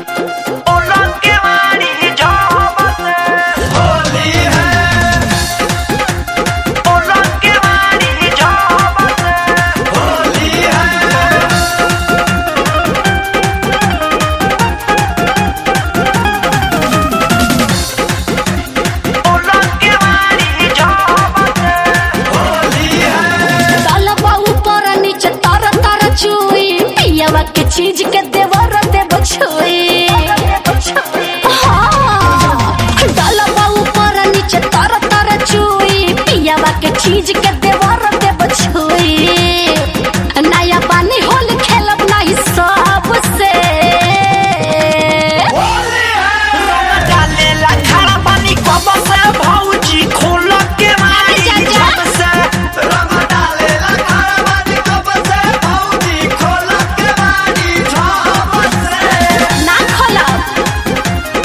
तलबा ऊपर नीचे तर तर चुई पियवा के चीज के देवर देव छुई हाँ। तलबा ऊपर नीचे तर तर चुई पियवा के चीज के देवर देव छुई नया पानी होल खेलब नहीं सबसे डालेला खारा पानी कब से भौजी खोल के मारी जा, जा। जब से रंग डालेला खारा पानी कब से भौजी खोल के मारी जब से ना खोलब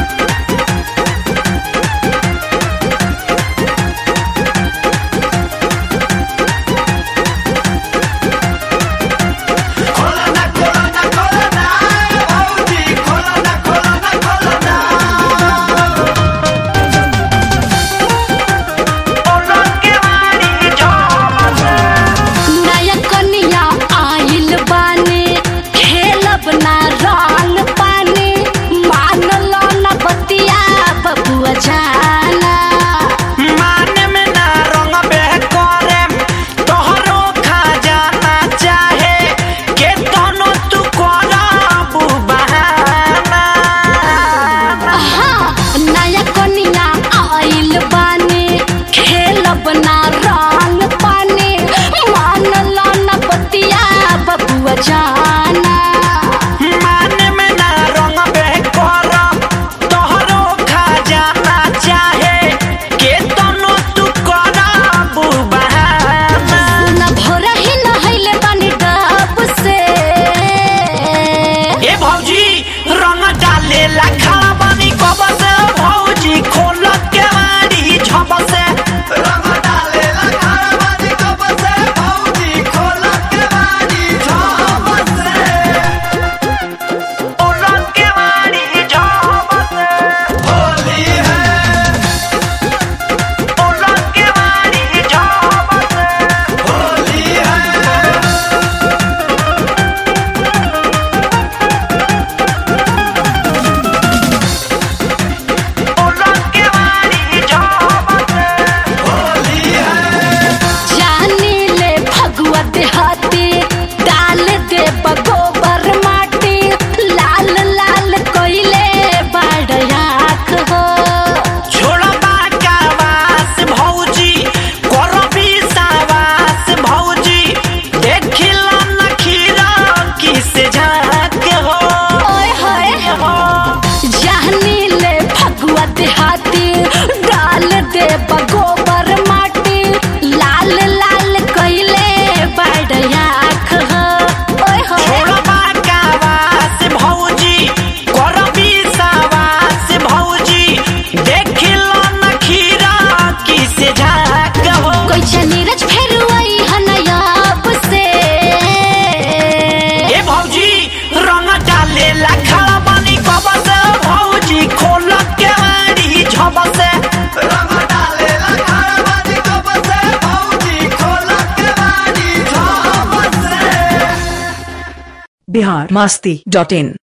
खोला ना खोला ना खोला ना भौजी खोला ना खोला ना खोला ना खोल के मारी जब से नया कनिया आइल बानी खेलब ना रंग पानी मानल न बतिया बबुआ जाना माने में ना रंग बह करे तोहरो खा जाना चाहे के तनो तू कोरा बहाना हाँ नया कनिया आइल बानी खेलब ना रंग पानी मानल न बतिया बबुआ जाना माने में ना रंग बह करे तोहरो खा जाना चाहे के तनो तू कोरा बहाना न भोरा ही नहैले बानी डब से ए भौजी रंग डाले खाना पानी कब से भौजी खोल के मारी झप से रंग डाले खाना पानी कब से भौजी खोल के मारी झप से खोल के मारी झप से होली है खोल के मारी झप से होली है के मारी जब से होली है जानी ले भगवा देहाती डाल दे गोबर माटी लाल लाल कोइले बड़याक हो छोड़बा का वास भौजी करबी सावास भौजी देखिला नखीरा किस झाक हो ओए होए जानी ले भगवा देहाती डाल दे गोबर माटी लाल लाल कोइले बड़याक हो ओए होए छोड़बा का वास भौजी करबी सावास भौजी देखिला नखीरा किस झाक हो कोई नीरज फेर आई हनयाब से ए भौजी रंग डाले खाना पानी कब से भौजी खोल के मारी झप से रंग डाले खाना पानी कब से भौजी खोल के मारी झप से बिहार मस्ती डॉट इन